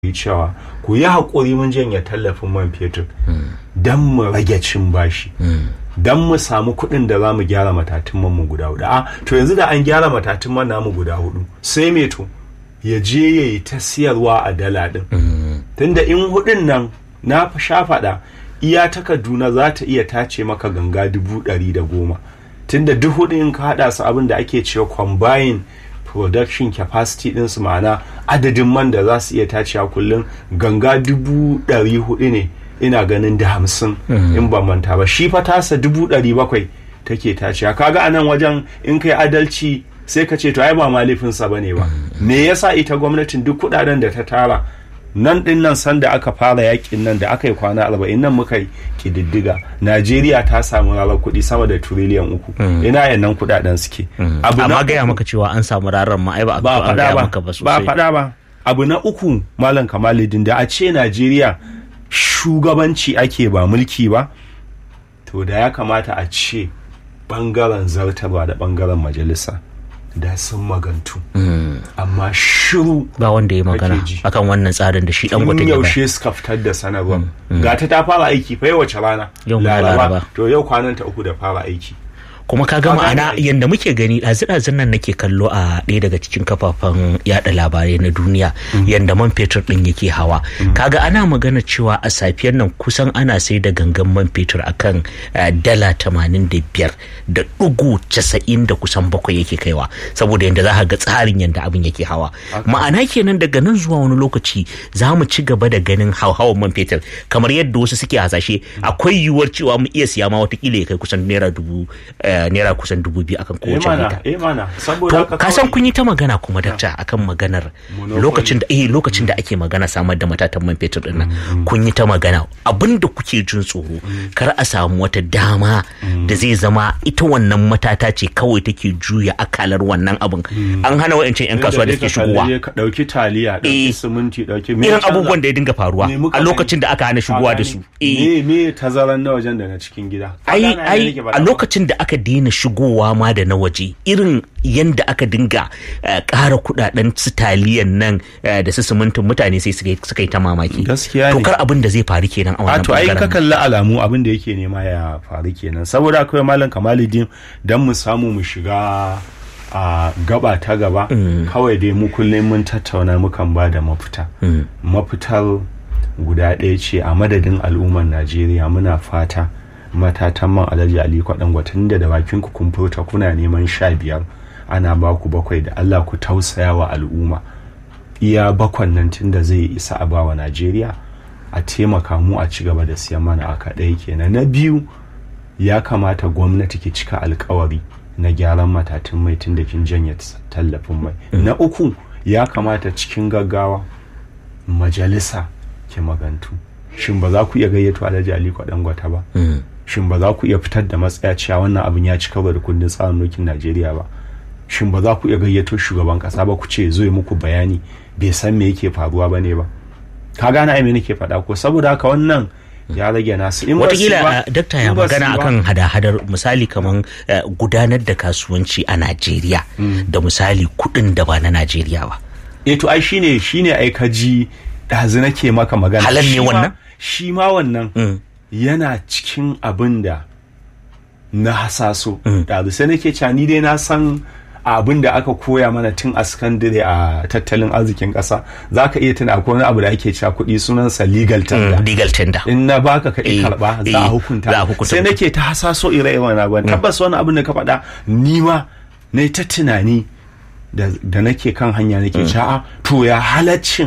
yi cewa ku yi haƙuri mun janye tallafin man fetur don mu rage cin bashi don mu samu kuɗin da za mu gyara matatun man mu guda hudu a to yanzu da an gyara matatun man namu guda hudu sai me to ya je ya yi ta siyarwa a dala din tunda in hudun nan na sha faɗa iya ta kaduna za ta iya tace maka ganga dubu ɗari da goma tunda duk hudu in ka haɗa su abin da ake cewa combine production capacity ɗinsu ma'ana adadin man da za su iya tacewa kullum ganga dubu ɗari hudu ne ina ganin da hamsin in ban manta ba shi fa tasa dubu ɗari bakwai take tacewa kaga a nan wajen in kai adalci sai ka ce to ai ba ma laifinsa ba ne ba me yasa ita gwamnatin duk kudaden da ta tara nan din nan sanda aka fara yakin nan da aka yi kwana arba'in nan muka yi kididdiga najeriya ta samu rarar kuɗi sama da turiliyan uku ina yan nan kudaden suke amma gaya maka cewa an samu rarar ma ai ba a ba gaya faɗa ba maka ba ba sosai faɗa ba abu na uku malam kamaluddin da a ce najeriya shugabanci ake ba mulki ba to da ya kamata a ce bangaren zartarwa da bangaren majalisa da sun magantu amma shiru ba wanda ya magana Kake ji. akan wannan tsarin da shi dan gwata tun ya bayar. yaushe suka fitar da sanarwar ga ta ta fara aiki fa wace rana Yau Laraba. to yau kwanan ta uku da fara aiki kuma ka ga Ka gane ma'ana ai. yadda muke gani ɗazu-ɗazun nan nake kallo a ɗaya daga cikin kafafen yada labarai na duniya yadda man fetur ɗin yake hawa kaga ana magana cewa a safiyar nan kusan ana sai da gangan man fetur akan eh, dala tamanin da biyar da ɗigo casa'in da kusan bakwai yake kaiwa saboda yadda za ka ga tsarin yadda abin yake hawa ma'ana kenan daga nan zuwa wani lokaci za mu ci gaba da ganin hauhawar man fetur kamar yadda wasu suke hasashe akwai yiwuwar cewa mu iya siya ma watakila ya kai kusan naira dubu eh, naira kusan dubu biyu akan eh kowace mana lita eh mana saboda to haka ka san kawai- kun yi ta magana kuma dakta akan maganar Monopoly. lokacin da eh lokacin da ake magana samar da matatan man fetur din nan kun yi ta magana abinda kuke jin tsoro kar a samu wata dama da zai zama ita wannan matata ce kawai take juya akalar wannan abin an hana wa'ancan yan kasuwa da Yadda suke dai ka shigowa kalli ka dauki taliya dauki Eh. siminti dauki me irin canza? abubuwan da ya dinga faruwa Me muka a lokacin da aka hana shigowa da su eh me me tazaran na wajen da na cikin gida Ka ai gane abin da ai nake faɗa a ba? lokacin da aka daina shigowa ma da na waje irin yanda aka dinga eh, ƙara kudaden su taliyan nan eh, da su simintin mutane sai suka yi- suka yi ta mamaki Gaskiya to ne. kar abin da zai faru kenan a a wannan to ai ka bangaren kalli alamu abin da yake nema ya faru kenan saboda akwai malam kamaluddin dan mu samu mu shiga a gaba ta gaba kawai dai mu kullum mun tattauna mukan ba da mafita mafitar guda ɗaya ce a madadin al'ummar najeriya muna fata matatan man alhaji ali kwaɗan gwatan da da bakin ku kun furta kuna neman sha biyar ana ba ku bakwai da allah ku tausaya wa al'umma iya bakwan nan tun da zai isa a bawa najeriya a taimaka mu a ci gaba da siyan mana a kaɗai kenan na biyu ya kamata gwamnati ki cika alkawari na gyaran matatun mai tun da kin janye tallafin mai na uku ya kamata cikin gaggawa majalisa ki magantu shin ba za ku iya gayyato alhaji ali gwata ba shin ba za ku iya fitar da matsaya cewa wannan abin ya ci karo da kundin tsarin mulkin najeriya ba shin ba za ku iya gayyato shugaban kasa ba ku ce zo yi muku bayani bai san me yake faruwa ba ne ba ka gane ai me nake faɗa ko saboda haka wannan ya rage nasu in ba su watakila ba- eh, dakta ya in ba su magana ba- akan hada-hadar misali kamar eh, gudanar da kasuwanci a najeriya da misali kuɗin da ba na najeriya ba eh to ai shine shine ai ka ji ɗazu nake maka magana Halal ne Shi ma- wannan? shi ma wannan yana cikin abin da na hasaso ɗazu sai nake cewa ni dai na san abin da aka koya mana tun a sakandare a tattalin arzikin ƙasa za ka iya tuna akwai wani abu da ake cewa kuɗi sunansa legal tender Mm, legal tender in na baka ka Eh, karba za eh, a za a hukunta hukunta sai mutum. nake ta hasaso ire-iren abubuwan tabbas wani abin da ka faɗa ni ma na ta tunani da da nake kan hanya nake cewa to ya halaccin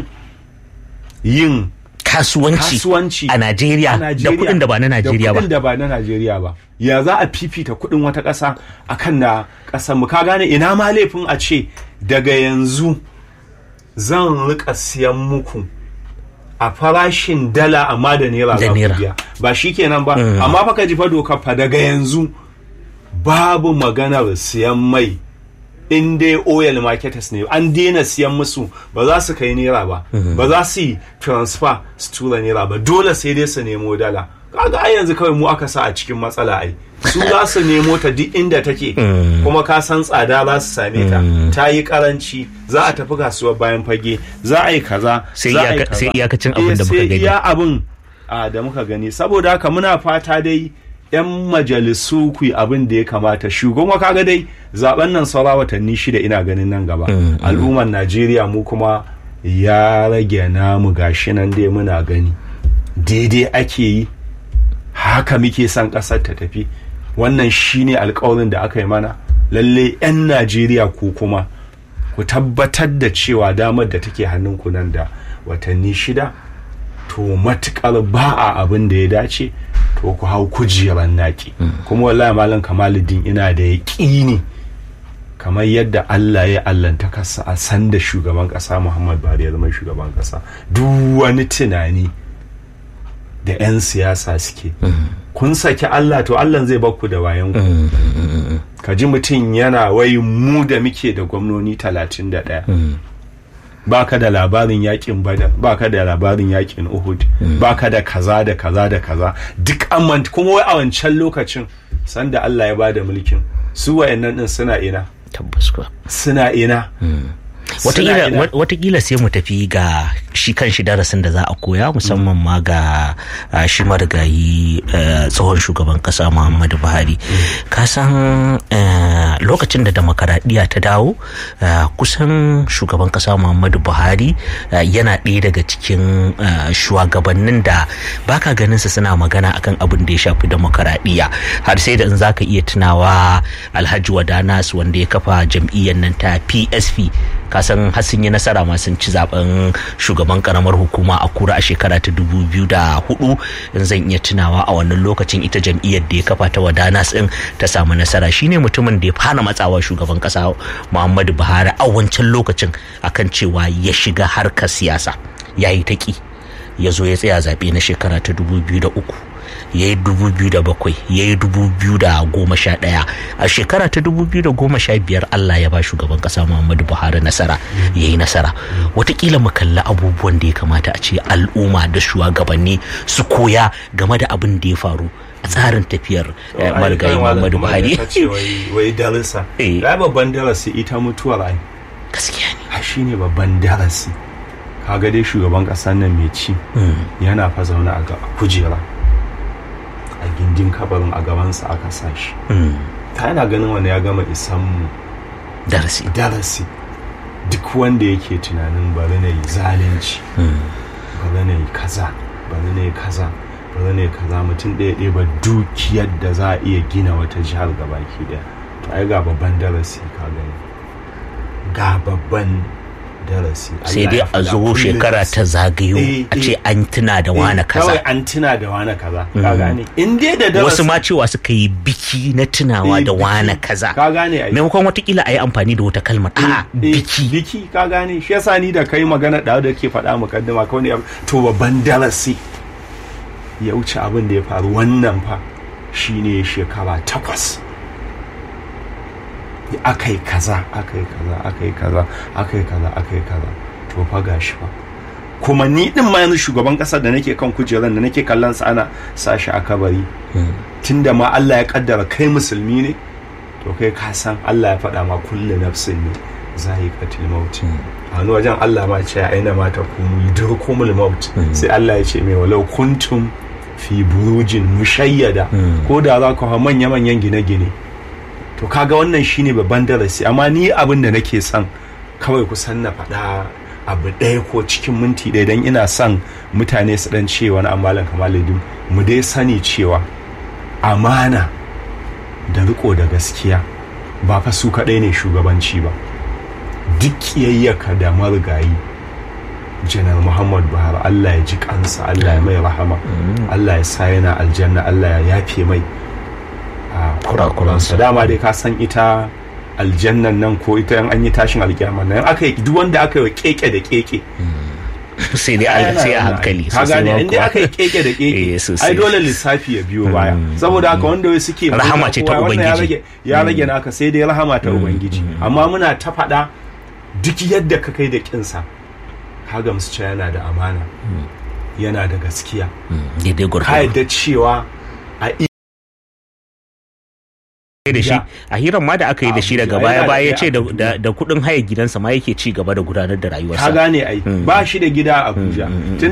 yin kasuwanci kasuwanci a najeriya a da Najeriya kuɗin da ba na najeriya da ba kuɗin da ba na Najeriya ba ya za a fifita kuɗin wata ƙasa akan na ƙasar mu ka gane ina ma laifin a ce daga yanzu zan rika siyan muku a farashin dala amma da naira Da za ku naira. biya ba shi kenan ba amma fa ka ji fa doka fa daga yanzu babu maganar siyan mai in dai oil marketers ne an daina siyan musu ba za su kai naira ba ba za su yi transfer su tura naira ba dole sai dai su nemo dala kaga ai yanzu kawai mu aka sa a cikin matsala ai su za su nemo ta duk inda take kuma ka san tsada za su same ta ta yi karanci za a tafi kasuwar bayan fage za a yi kaza Sai za a yi iyaka- kaza. sai iyakacin abin Eh, da muka sai gani. iya abin a, da muka gani saboda haka muna fata dai yan majalisu ku yi abin da ya kamata shugaban kaga dai zaben nan saura watanni shida ina ganin nan gaba al'ummar najeriya mu kuma ya rage namu gashi nan dai muna gani daidai ake yi haka muke son ƙasar ta tafi wannan shine alkawarin da aka yi mana lalle 'yan najeriya ku kuma ku tabbatar da cewa damar da take hannunku nan da watanni shida to matukar ba a abin da ya dace to ku hau kujerar naki kuma wallahi malam kamaluddin ina da yaƙini kamar yadda Allah ya allanta kasa a sanda shugaban kasa Muhammad Buhari ya zama shugaban kasa duk wani tunani da 'yan siyasa suke kun saki Allah to Allah zai bakku da wayan ku ka ji mutum yana wai mu da muke da gwamnoni 31 baka da labarin yakin badar baka da labarin yakin uhud baka da kaza da kaza da kaza duk an kuma wai a wancan lokacin sanda Allah ya bada mulkin su wayannan din suna ina tabbas kuwa suna ina Wataƙila- wat- watakila sai mu tafi ga shi kan shi darasin da za a koya musamman ma ga ah, shi marigayi eh, tsohon shugaban kasa muhammadu buhari ka san eh, lokacin da demokaradiyya ta dawo eh, kusan shugaban kasa muhammadu buhari eh, yana ɗaya daga cikin eh, shugabannin da baka ganin su suna magana akan abin da ya shafi demokaradiyya har sai da in zaka iya tunawa alhaji wadanas wanda ya kafa jam'iyyar nan ta psp kasan har sun yi nasara ma sun ci zaben shugaban karamar hukuma a kura a shekara ta dubu biyu da hudu in zan iya tunawa a wannan lokacin ita jam'iyyar da ya kafa ta wadanas din ta samu nasara shine mutumin da ya fara matsawa shugaban kasa muhammadu buhari a wancan lokacin akan cewa ya shiga harkar siyasa ya yi taƙi ya zo ya tsaya zaɓe na shekara ta dubu biyu da uku ya yi dubu biyu da bakwai ya yi dubu biyu da goma sha ɗaya a shekara ta dubu biyu da goma sha biyar Allah ya ba shugaban ƙasa Muhammadu Buhari nasara ya yi nasara watakila mu kalli abubuwan da ya kamata a ce al'umma da shugabanni su koya game da abin da ya faru a tsarin tafiyar eh, marigayi Muhammadu Buhari wai darasa Eh. ya babban darasi ita mutuwar ai gaskiya ne a shine babban darasi kaga dai shugaban kasar nan mai ci yana fa zaune a ga- kujera a gindin kabarin a gabansa aka sa shi Mm, ta yana ganin wani ya gama isan mu darasi darasi duk wanda yake tunanin bari na yi zalunci Mm, bari na yi kaza bari na yi kaza bari na yi kaza mutum ɗaya ɗaya ba dukiyar da za a iya gina wata jihar gabaki ɗaya to ai ga babban darasi ka gani ga babban darasi sai Allah dai ya a faɗa zo kullum shekara ta zagayo Eh, a ce eh. an tuna da wane Eh, kaza kawai an tuna da wane kaza ka gane in dai da darasi wasu ma cewa suka yi biki na tunawa Eh, da biki. wane kaza ka gane ai maimakon watakila a yi amfani da wata kalmar a Eh, biki biki ka gane shi yasa ni da kai magana da da ke faɗa mukaddima kawai ne to babban darasi ya wuce abin da ya faru wannan fa shine shekara takwas aka yi kaza aka yi kaza aka yi kaza aka yi kaza aka yi kaza to fa gashi fa kuma ni din ma yanzu shugaban kasar da nake kan kujerar da nake kallon sa ana sashi a kabari tunda ma Allah ya kaddara kai musulmi ne to kai ka san Allah ya faɗa ma kullu nafsin ne zahiqatul maut a wani wajen Allah ma ce aina ma ta kunu yudurkumul maut sai Allah ya ce mai walau kuntum fi burujin mushayyada ko da za ku ha manya manyan gine-gine to kaga wannan shine babban darasi amma ni abin da nake son kawai kusan na faɗa abu ɗaya ko cikin minti ɗaya don ina son mutane su ɗan ce wani amalan kamaladin mu dai sani cewa amana da riko da gaskiya ba fa su kaɗai ne shugabanci ba duk kiyayyaka da marigayi janar muhammad buhari allah ya ji kansa allah ya mai rahama allah ya sa yana aljanna allah ya yafe mai a kurakuransa dama dai ka san ita aljannan nan ko ita an yi tashin alkiyama nan aka yi duk wanda aka yi wa keke da keke sai dai a sai a hankali ka sosai gane ma inda kuwa. aka yi keke da Eh, keke sosai. ai dole lissafi ya biyo baya saboda haka wanda wai suke Rahama ce ta wannan ya Ubangiji. rage ya rage naka sai dai rahama ta ubangiji amma muna ta faɗa duk yadda ka kai da kinsa ka gamsu cewa yana da amana yana da gaskiya daidai ka gwargwado yadda cewa a da shi a hirar ma da aka yi da shi daga Abuja, baya yana da baya ya ɗaya ce a da- Kaduna. da da kuɗin haya gidansa ma yake ci gaba da gudanar da ka rayuwarsa gane ai ba shi da gida a Abuja tun